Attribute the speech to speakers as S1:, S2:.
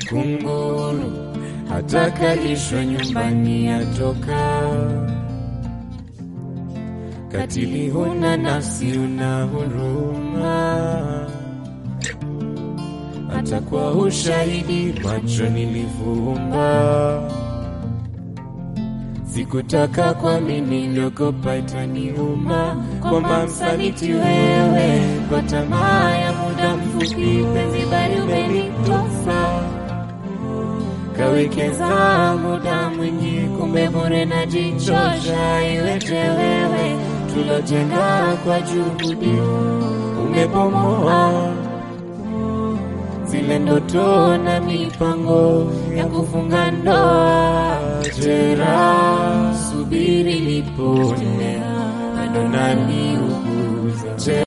S1: kunguru hatakalishwa nyumbani atoka. Katili huna nafsi, una huruma, hata kwa ushahidi macho nilifumba. Sikutaka kuamini, niliogopa itaniuma kwamba msaliti wewe kwa tamaa ya muda mfupi, penzi bali umenitosa kawekeza muda mwingi, kumbe bure najichosha. Iweje wewe tulojenga kwa juhudi, umebomoa zile ndoto na mipango ya kufunga ndoa. Jeraha subiri lipone, bado naliuguza